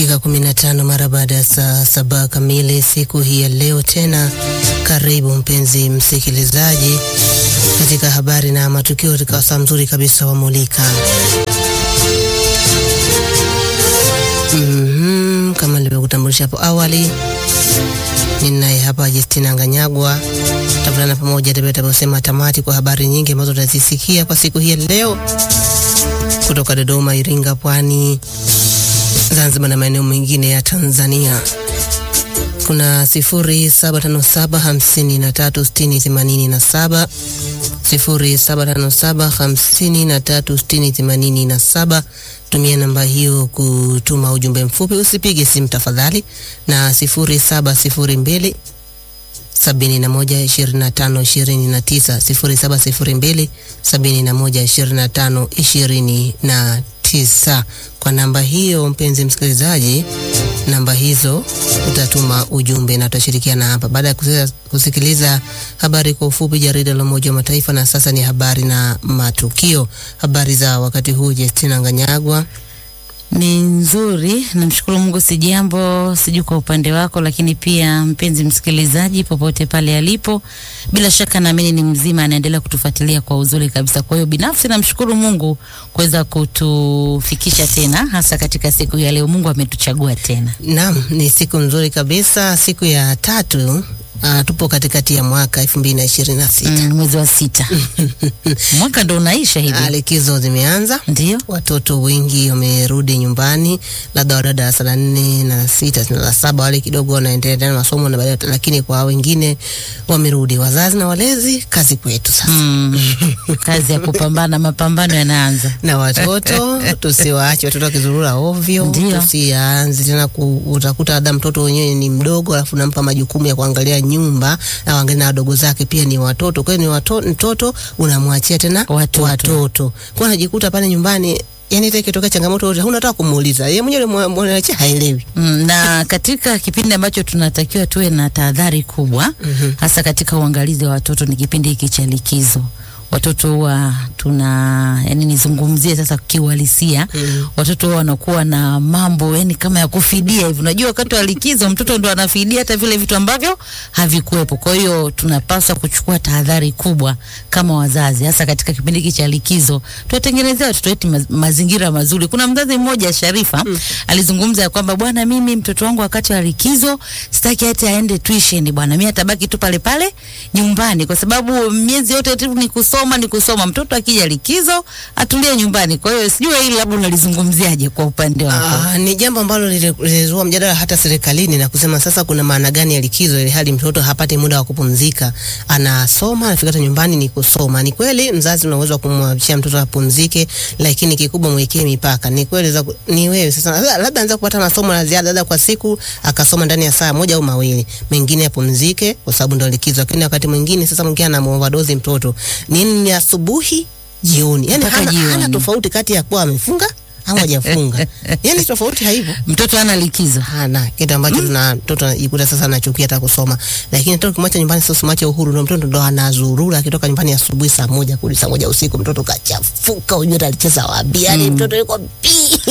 Dakika 15 mara baada ya saa saba kamili siku hii ya leo. Tena karibu mpenzi msikilizaji katika habari na matukio katika wasaa mzuri kabisa wa Mulika. Mm-hmm, kama nilivyokutambulisha hapo awali, ninaye hapa Justina Nganyagwa, tavulana pamoja taposema tamati kwa habari nyingi ambazo tutazisikia kwa siku hii ya leo kutoka Dodoma, Iringa, Pwani, Zanzibar na maeneo mengine ya Tanzania. Kuna sifuri saba tano saba hamsini na tatu sitini themanini na saba sifuri saba tano saba hamsini na tatu sitini themanini na saba. Tumia namba hiyo kutuma ujumbe mfupi, usipige simu tafadhali, na sifuri saba sifuri mbili sabini na moja ishirini na tano ishirini na tisa sifuri saba sifuri mbili sabini na moja ishirini na tano ishirini na tisa. Kwa namba hiyo, mpenzi msikilizaji, namba hizo utatuma ujumbe na tutashirikiana hapa baada ya kusikiliza habari kwa ufupi, jarida la Umoja wa Mataifa. Na sasa ni habari na matukio. Habari za wakati huu, Justina Nganyagwa. Ni nzuri, namshukuru Mungu, si jambo, sijui kwa upande wako, lakini pia mpenzi msikilizaji, popote pale alipo, bila shaka naamini ni mzima, anaendelea kutufuatilia kwa uzuri kabisa. Kwa hiyo binafsi namshukuru Mungu kuweza kutufikisha tena, hasa katika siku ya leo. Mungu ametuchagua tena. Naam, ni siku nzuri kabisa, siku ya tatu. Uh, tupo katikati ya mwaka elfu mbili na ishirini na sita Mm, mwezi wa sita mwaka ndo unaisha hivi, likizo zimeanza, ndio watoto wengi wamerudi nyumbani, labda wa darasa la nne na sita na la saba, wale kidogo wanaendelea na masomo na baadaye, lakini kwa wengine wamerudi. Wazazi na walezi, kazi kwetu sasa. mm, kazi ya kupambana, mapambano yanaanza. na watoto tusiwaache watoto wakizurura ovyo, Ndio. tusianze tena ku, utakuta labda mtoto wenyewe ni mdogo, alafu nampa majukumu ya kuangalia nyumba na waangalia na wadogo zake pia ni watoto. Kwa hiyo ni wato, mtoto unamwachia tena Watoto. watoto. Kwa anajikuta pale nyumbani, yani hata ikitokea changamoto yote huna hata kumuuliza yeye mwenyewe, mwanachia haelewi. Mm, na katika kipindi ambacho tunatakiwa tuwe na tahadhari kubwa Mhm. hasa katika uangalizi wa watoto ni kipindi hiki cha likizo. Watoto huwa tuna yani, nizungumzie sasa kiuhalisia Mm. watoto huwa wanakuwa na mambo yani kama ya kufidia hivi. Unajua, wakati wa likizo mtoto ndo anafidia hata vile vitu ambavyo havikuwepo. Kwa hiyo tunapaswa kuchukua tahadhari kubwa kama wazazi, hasa katika kipindi hiki cha likizo, tuwatengenezea watoto wetu maz mazingira mazuri. Kuna mzazi mmoja Sharifa alizungumza ya kwamba bwana, mimi mtoto wangu wakati wa likizo sitaki hata aende tuition bwana, mimi atabaki tu pale pale nyumbani, kwa sababu miezi yote tu ni kusoma ni kusoma. Mtoto akija likizo atulie nyumbani. Kwa hiyo sijui hili labda unalizungumziaje kwa upande wako? Ah, ni jambo ambalo lili- lilizua mjadala hata serikalini na kusema sasa kuna maana gani ya likizo ili hali mtoto hapati muda wa kupumzika, anasoma anafika hata nyumbani ni kusoma. Ni kweli mzazi una uwezo wa kumwachia mtoto apumzike, lakini kikubwa mwekee mipaka. Ni kweli za, ni wewe sasa, labda- labda anza kupata masomo ya ziada labda kwa siku akasoma ndani ya saa moja au mawili, mengine apumzike kwa sababu ndio likizo. Lakini wakati mwingine sasa mwingine ana overdose mtoto nini, ni asubuhi jioni, yani Mpaka hana, hana jioni. tofauti kati ya kuwa amefunga au hajafunga, yani tofauti haipo Mtoto ana likizo. hana kitu ambacho tuna mtoto anajikuta sasa anachukia hata kusoma, lakini hata ukimwacha nyumbani sasa, usimwache uhuru, ndio mtoto ndo anazurura akitoka nyumbani asubuhi saa moja kurudi saa moja usiku, mtoto kachafuka, ujue hata alicheza wapi, yani mtoto yuko pi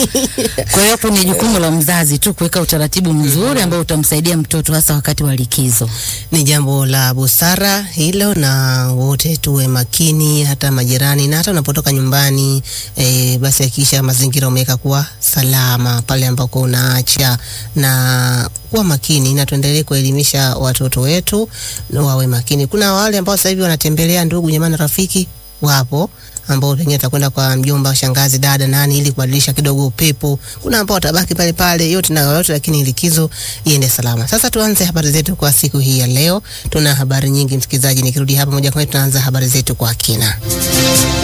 Kwa hiyo hapo ni jukumu la mzazi tu kuweka utaratibu mzuri ambao utamsaidia mtoto hasa wakati wa likizo. ni jambo la busara hilo, na wote tuwe makini, hata majirani na hata unapotoka nyumbani e, basi hakikisha mazingira umeweka kuwa salama pale ambako unaacha, na kuwa makini, na tuendelee kuelimisha watoto wetu na wawe makini. Kuna wale ambao sasa hivi wanatembelea ndugu jamaa na rafiki wapo ambao pengine atakwenda kwa mjomba, shangazi, dada, nani, ili kubadilisha kidogo upepo. Kuna ambao watabaki pale pale, yote na yote, lakini likizo iende salama. Sasa tuanze habari zetu kwa siku hii ya leo. Tuna habari nyingi msikilizaji, nikirudi hapa moja kwa moja tunaanza habari zetu kwa kina.